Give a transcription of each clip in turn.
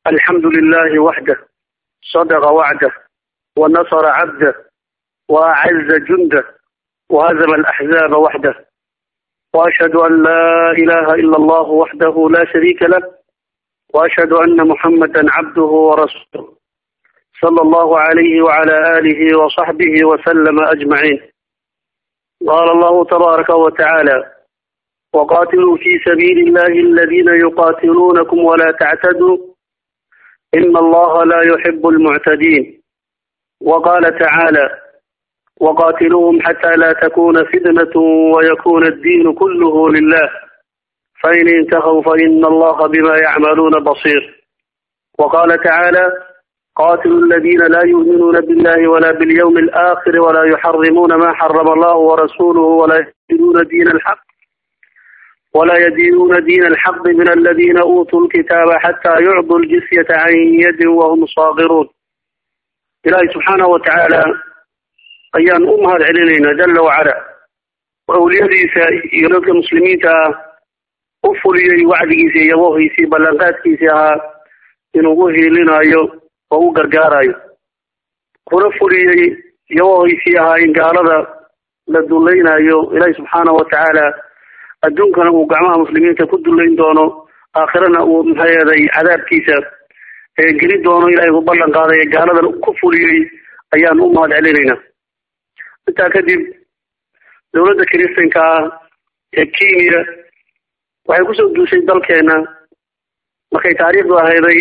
الحمد لله وحده صدق وعده ونصر عبده وأعز جنده وهزم الأحزاب وحده وأشهد أن لا إله إلا الله وحده لا شريك له وأشهد أن محمدا عبده ورسوله صلى الله عليه وعلى آله وصحبه وسلم أجمعين قال الله تبارك وتعالى وقاتلوا في سبيل الله الذين يقاتلونكم ولا تعتدوا إن الله لا يحب المعتدين وقال تعالى وقاتلوهم حتى لا تكون فتنة ويكون الدين كله لله فإن انتهوا فإن الله بما يعملون بصير وقال تعالى قاتلوا الذين لا يؤمنون بالله ولا باليوم الآخر ولا يحرمون ما حرم الله ورسوله ولا يدينون دين الحق ولا يدينون دين الحق من الذين أوتوا الكتاب حتى يعطوا الجزية عن يد وهم صاغرون إلهي سبحانه وتعالى ayaan u mahad celinaynaa jalla wacala oo awliyadiisa iyo dadka muslimiinta ah u fuliyey wacdigiisa iyo yabohiisii ballanqaadkiisii ahaa inuu u hiilinayo oo u gargaarayo kuna fuliyey yabohiisii ahaa in gaalada la dulaynayo ilaahi subxaanahu watacaala adduunkana uu gacmaha muslimiinta ku dulayn doono aakhirana uu maxayeeday cadaabkiisa geli doono ilahay uu ballan qaaday gaaladan ku fuliyey ayaan u mahad celinaynaa intaa kadib dowladda kiristanka ah ee kenya waxay kusoo duushay dalkeena markay taariikhdu ahayday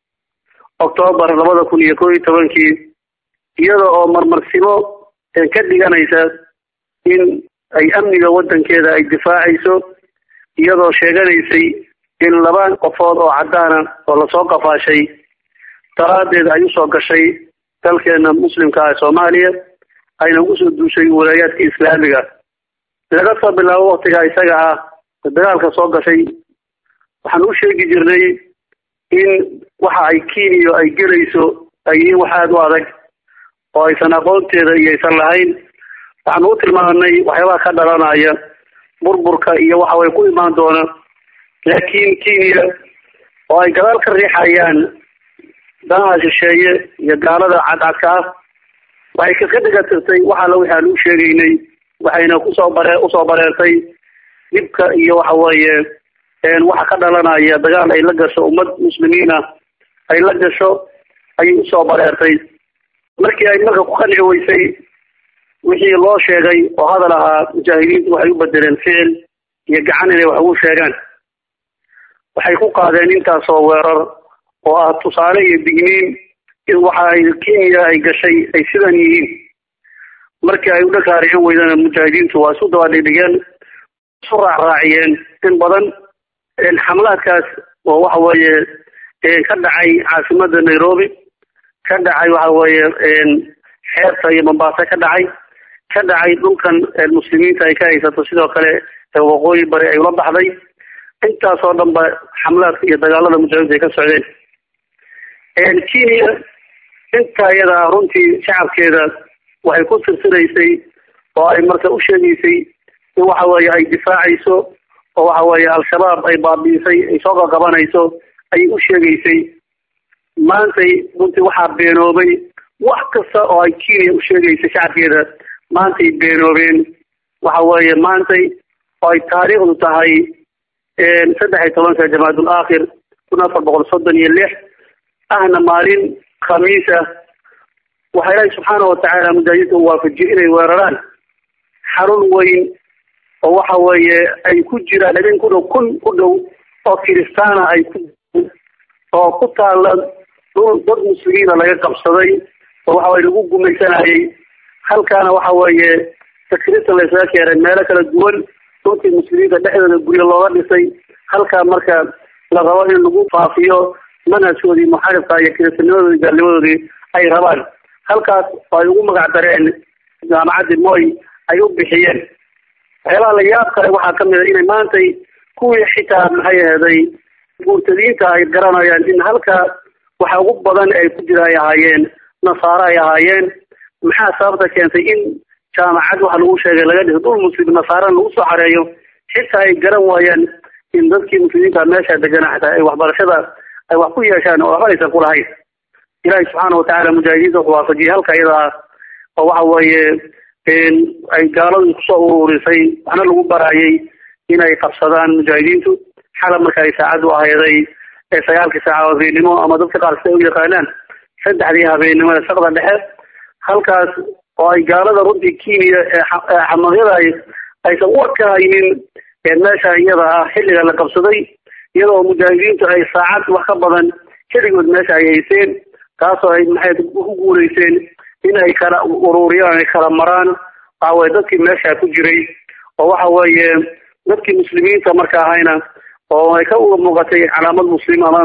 octoobar labada kun iyo koo iyo tobankii iyada oo marmarsimo ka dhiganaysa in ay amniga waddankeeda ay difaacayso iyadoo sheeganaysay in laba qofood oo caddaana oo lasoo qafaashay daraaddeed ay usoo gashay dalkeena muslimka ah soomaaliya ayna kusoo duushay walaayaadka islaamiga laga soo bilaabo waktiga isaga ah dagaalka soo gashay waxaan u sheegi jirnay in waxa ay kenya ay gelayso ay yihiin wax aada u adag oo aysan aqoonteeda iyo aysan lahayn waxaan u tilmaamnay waxyaabaha ka dhalanaya burburka iyo waxa way ku imaan doona laakiin kenya oo ay gadaal ka riixayaan danaha shisheeye iyo gaalada cadcadka ah waxay kaska dhigatirtay wax alla wixi aan u sheegaynay waxayna kusoo bare usoo bareertay dhibka iyo waxa weeye waxa ka dhalanaya dagaal ay la gasho ummad muslimiin ah ay la gasho ayay usoo bareertay markii ay marka ku qanci weysay wixii loo sheegay oo hadal ahaa mujaahidiintu waxay u bedeleen ficil iyo gacan inay wax ugu sheegaan waxay ku qaadeen intaasoo weerar oo ah tusaale iyo digniin in waxa ay kenya ay gashay ay sidan yihiin markii ay u dhakaaricin weydana mujaahidiintu waa isu daba dhigdhigeen isu raacraaciyeen in badan xamlaadkaas oo waxa weeye ka dhacay caasimada nairobi ka dhacay waxa weeye xeebta iyo mombasa ka dhacay ka dhacay dhulkan muslimiinta ay ka haysato sidoo kale waqooyi bari ay ula baxday intaasoo dhan ba xamlaadka iyo dagaalada mujaahidiinta ay ka socdeen kenya inta iyada runtii shacabkeeda waxay ku tirsinaysay oo ay marka u sheegaysay in waxa weeye ay difaacayso oo waxa weeye al-shabaab ay baabiisay ay soo qaqabanayso ayay u sheegaysay maantay runtii waxaa beenoobay wax kasta oo ay kenya u sheegaysay shacabkeeda maantay beenoobeen waxa weeye maantay oo ay taariikhdu tahay saddex iyo tobanka jamaadul aakhir kun afar boqol soddon iyo lix ahna maalin khamiis ah waxaa ilaahi subxaana watacaala mujaahidiinta u waafajiyey inay weeraraan xarun weyn oo waxa weeye ay ku jiraan habeen ku dhow kun ku dhow oo kiristaana ay ku oo ku taalla dhul dad muslimiina laga qabsaday oo waxa weye lagu gumaysanayay halkaana waxa weeye takriirta laysaga keenay meelo kala duwan dhulkii muslimiinta dhexdooda guryo looga dhisay halkaa marka la rabo in lagu faafiyo manhajkoodii muxarifka iyo kiristanimadoodii gaalnimadoodii ay rabaan halkaas oo ay ugu magac dareen jaamacaddi moy ay u bixiyeen waxyaabaha la yaab kale waxaa kamid a inay maantay kuwii xitaa maxay aheeday guurtadiinta ay garanayaan in halkaa waxa ugu badan ay ku jira ay ahaayeen nasaaro ay ahaayeen maxaa sababta keentay in jaamacad waxa lagu sheegay laga dhiso dhul muslim nasaarana lagu soo xareeyo xitaa ay garan waayaan in dadkii muslimiinta meesha degana xataa ay waxbarashada ay wax ku yeeshaan oo waxba aysan kulahayn ilaahay subxaana watacaala mujaahidiinta wuxuu waafajiyey halka iyada ah oo waxa weeye ay gaaladu kusoo ururisay waxna lagu baraayay inay qabsadaan mujaahidiintu xalab marka ay saacaddu ahayday ee sagaalkii saaca habeennimo ama dadka qaar siday u yaqaanaan saddexdii habeennimada saqda dhexe halkaas oo ay gaalada runtii kenya ee xamadyada aysan war ka haynin meesha iyada ah xilliga la qabsaday iyadoo mujaahidiintu ay saacad wax ka badan keligood meesha ay hayseen taasoo ay maxay ku guulayseen in ay kala ururiyaan ay kala maraan waxa weye dadkii meesha ku jiray oo waxa weeye dadkii muslimiinta marka ahayna oo ay ka uga muuqatay calaamad muslim ama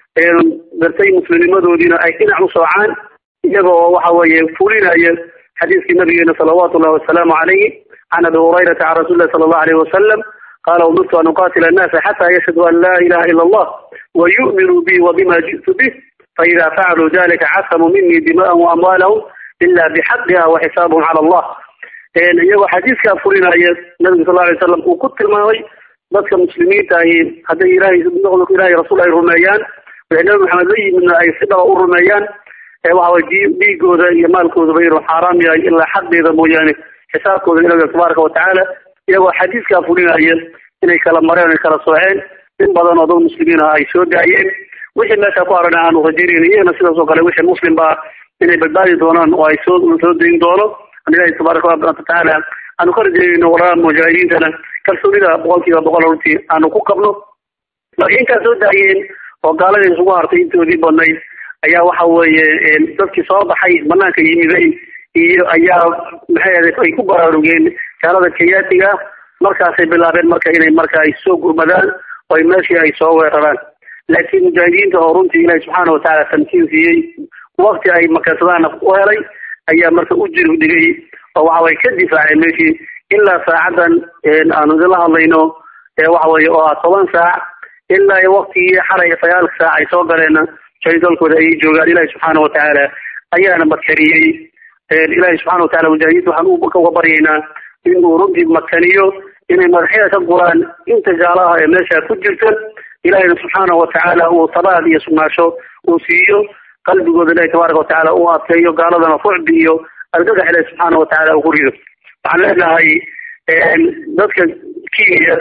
dartay muslimnimadoodiina ay dhinac u soocaan iyaga oo waxa weeye fulinaya xadiiskii nabigeena salawaatu ullahi wasalaamu calayhi can abi hurayrata can rasuli lahi sala allahu alayhi wasalam qala umirtu an uqatila annaasa xata yashhadu an laa ilaha ila allah wa yu'minuu bi wa bima ji'tu bih faida facaluu dalika casamuu minii dima'ahum wa amwaalahum ila bixaqiha wa xisaabahum cala allah iyagoo xadiiskaa fulinaya nabiga sal alay slam uu ku tilmaamay dadka muslimiinta ahi hadday ilahay ilahay rasuul ay rumeeyaan wixii nabi maxamed la yimidna ay si dhaba u rumeeyaan waxaway dhiigooda iyo maalkoodaba inuu xaaraam yahay ilaa xaqdeeda mooyaane xisaabkooda ilaga tabaaraka watacaala iyagoo xadiiskaa fulinaya inay kala mareen ay kala sooceen in badan oo dad muslimiin ah ay soo daayeen wixii meesha ku haran aanu rajaynayna iyagana sidaas oo kale wixii muslim baa inay badbaadi doonaan oo ay soo soo dayin doono ilahi tabaaraka watacaala aanu ka rajaynayno walaalaha mujaahidiintana kalsoonida boqol kiiba boqol runtii aanu ku qabno marka intaa soo daayeen oo gaaladii isugu hartay intoodii badnayd ayaa waxa weeye dadkii soo baxay banaanka yimiday iyo ayaa maxay ahayd ay ku baraarugeen gaalada kayaatiga markaasay bilaabeen marka inay marka ay soo gurmadaan oo ay meeshii ay soo weeraraan laakiin mujaahidiinta oo runtii ilahi subxaana watacaala tamkiin siiyey wakti ay makansadaana u helay ayaa marka u jir dhigay oo waxa way ka difaaceen meeshii ilaa saacadan aanu idinla hadlayno waxa weye oo ah toban saac ilaa iyo waktigii xalay sagaalka saac ay soo galeen dalkooda ayay joogaan ilahi subxaana watacaala ayaana makaniyey ilahi subxana watacala mujaahidiinta waxaan uga baryaynaa inuu runtii makaniyo inay madaxyada ka guraan inta gaalaha ee meesha ku jirta ilahina subxaana watacaala uu tabaad iyo sugnaasho uu siiyo qalbigooda ilahi tabaaraka watacaala uu adkeeyo gaaladana fucbi iyo argagax ilahi subxaana watacaala uu ku rido waxaan leenahay dadka kenya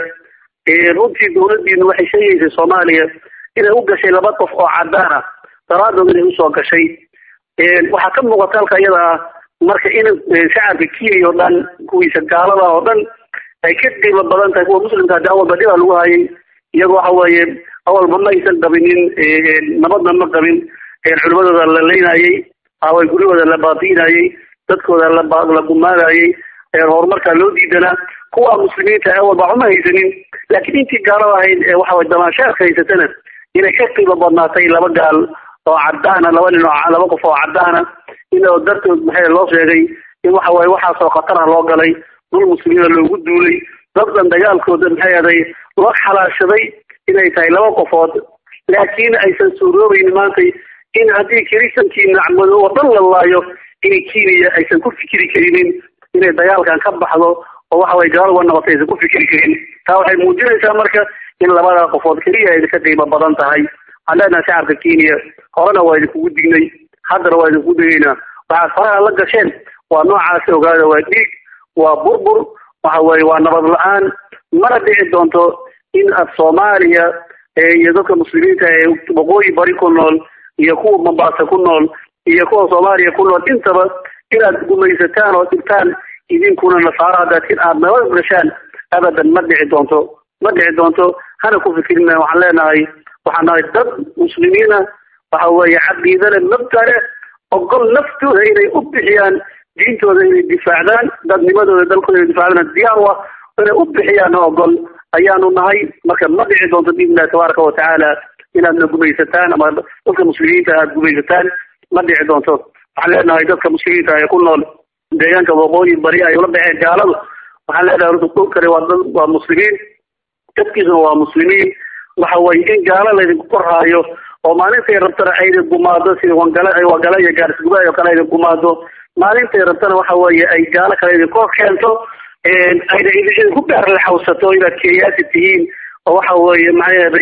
runtii dawladiinu waxay sheegaysay soomaaliya inay u gashay laba qof oo cadaan ah daraadood inay usoo gashay waxaa ka muuqata halka iyada ah marka in shacabka kenya oo dhan kuwiisa gaalada oo dhan ay ka qiimo badan tahay kuwa muslimka hadii awalba dhibaa lagu hayay iyagoo waxa weeye awalba ma aysan qabinin nabadna ma qabin culimadooda la leynayey away guryahooda la baabi'inayey dadkooda la gumaanayey horumarkaa loo diidanaa kuwa muslimiinta awalba uma haysanin laakiin intii gaalada ahayd ee waxaway damaashaadka haysatana inay ka qiimo badnaatay laba gaal oo cadaana laba nin oo laba qof oo cadaana inoo dartood maxay loo sheegay in waxa waye waxaasoo khatarah loo galay dul muslimiina loogu duulay daddan dagaalkooda maxay aday loo xalaashaday inay tahay laba qofood laakiin aysan suuroobaynin maanta in haddii kiristankii nacmado oo dhan la laayo inay kenya aysan ku fikiri karinin inay dagaalkan ka baxdo oo waxa waye gaalo uga noqotay aysan ku fikiri karin taa waxay muujinaysaa marka in labada qofood keliya ay ka qiimo badan tahay waxaan leenahay shacabka kenya horena waa idinkugu dignay haddana waa idinku digaynaa waxaad faraha la gasheen waa noocaasi ogaada waa dhiig waa burbur waxa weye waa nabad la-aan mana dhici doonto in ad soomaaliya iyo dadka muslimiinta ee waqooyi bari ku nool iyo kuwa mombasa ku nool iyo kuwa soomaaliya ku nool intaba inaad gumaysataan oo dhigtaan idinkuna nasaaro hadaatiin aad nabad gashaan abadan ma dhici doonto ma dhici doonto hana ku fikirina waxaan leenahay waxaan nahay dad muslimiina waxa weeye caqiidale mabtale ogol naftooda inay u bixiyaan diintooda inay difaacdaan dadnimadooda dalkooda inay difaacdaan diyaar u ah inay u bixiyaan ogol ayaanu nahay marka ma dhici doonto biidnillahi tabaaraka watacaala inaadna gumaysataan ama dadka muslimiinta aad gumaysataan ma dhici doonto waxaan leenahay dadka muslimiinta ee ku nool deegaanka waqooyi bari ay ula baxeen gaaladu waxaan leenahay horta kol kale waa dad waa muslimiin dadkiisuna waa muslimiin waxa weye in gaalo laydinku korhaayo oo maalintay rabtana aydin gumaado sida wangala wangala iyo gaarisgubaay oo kale aydin gumaado maalintay rabtana waxa weeye ay gaalo kale idin kor keento ayna idinku beerlaxawsato inaad keeyaasi tihiin oo waxa weeye maxay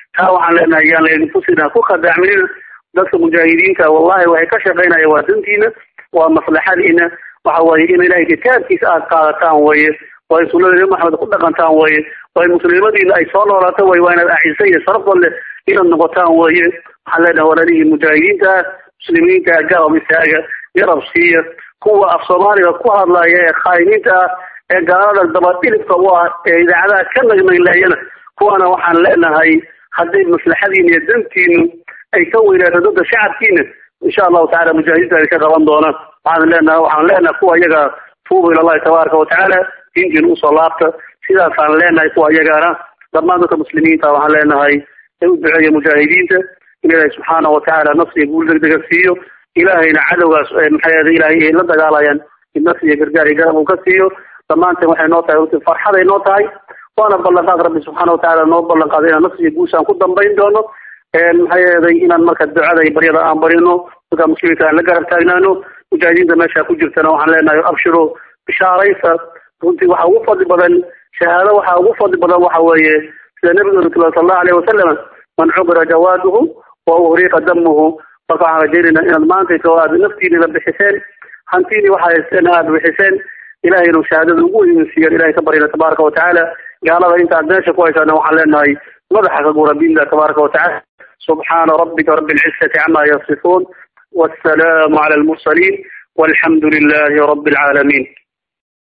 taa waxaan leenahay yaan laydinku sina ku khadaacminina dadka mujaahidiinta wallahi waxay ka shaqaynaya waa dantiina waa maslaxadiina waxa weye in ilahay kitaabkiisa aad qaadataan weye waa in sunada nabi maxamed ku dhaqantaan weye waa in muslimadiina ay soo noolaato weye waa inaad acisa iyo sharafo leh inaad noqotaan weye waxaan leenahay walaalihii mujaahidiinta muslimiinta garab istaaga garab siiya kuwa af soomaaliga ku hadlaya ee khaayimiinta ah ee gaalada dabadhilibka u ah ee idaacadaha ka nagnagleeyana kuwana waxaan leenahay hadday maslaxadiina iyo dantiinu ay ka weynaato dadka shacabkiina insha allahu tacala mujaahidiinta ay ka qaban doonaan waxaan leenahay waxaan leenahay kuwa iyaga tuubu ila allahi tabaaraka watacaala diintiina usoo laabta sidaasaan leenahay kuwa iyagana dhammaan dadka muslimiinta waxaan leenahay ay u duceeya mujaahidiinta in ilaahay subxaanahu watacaala nafsiga guul degdega siiyo ilaahayna cadowgaas maxay ilahay ay la dagaalayaan in nafsiga gargaar iyo garab uu ka siiyo dhammaanteen waxay noo tahay runtii farxaday noo tahay waana ballanqaad rabbi subxaana watacaala noo ballanqaaday inaan nafsiga guushaan ku dambayn doono maxay yeeday inaan marka ducada iyo baryada aan barino dadka muslimiinta aan la garab taagnaano mujaahidiinta meesha ku jirtana waxaan leenahay abshiro bishaaraysa runtii waxa ugu fadli badan shahaado waxa ugu fadli badan waxa weeye sida nabigeenu tula sal allahu alayhi wasalam man cubira jawaaduhu wa uhriqa damuhu marka waxaan rajaynayna inaad maantayto aad naftiinina bixiseen hantiini waxa haysteen aad bixiseen ilahay inuu shahaadada ugu weynsiiyan ilahay ka baryana tabaaraka watacaala gaalada inta aad meesha ku haysaana waxaan leenahay madaxa ka gura biillah tabaaraka watacaala subxaana rabbika rabbi alcizati cama yasifuun والسلام على المرسلين والحمد لله رب العالمين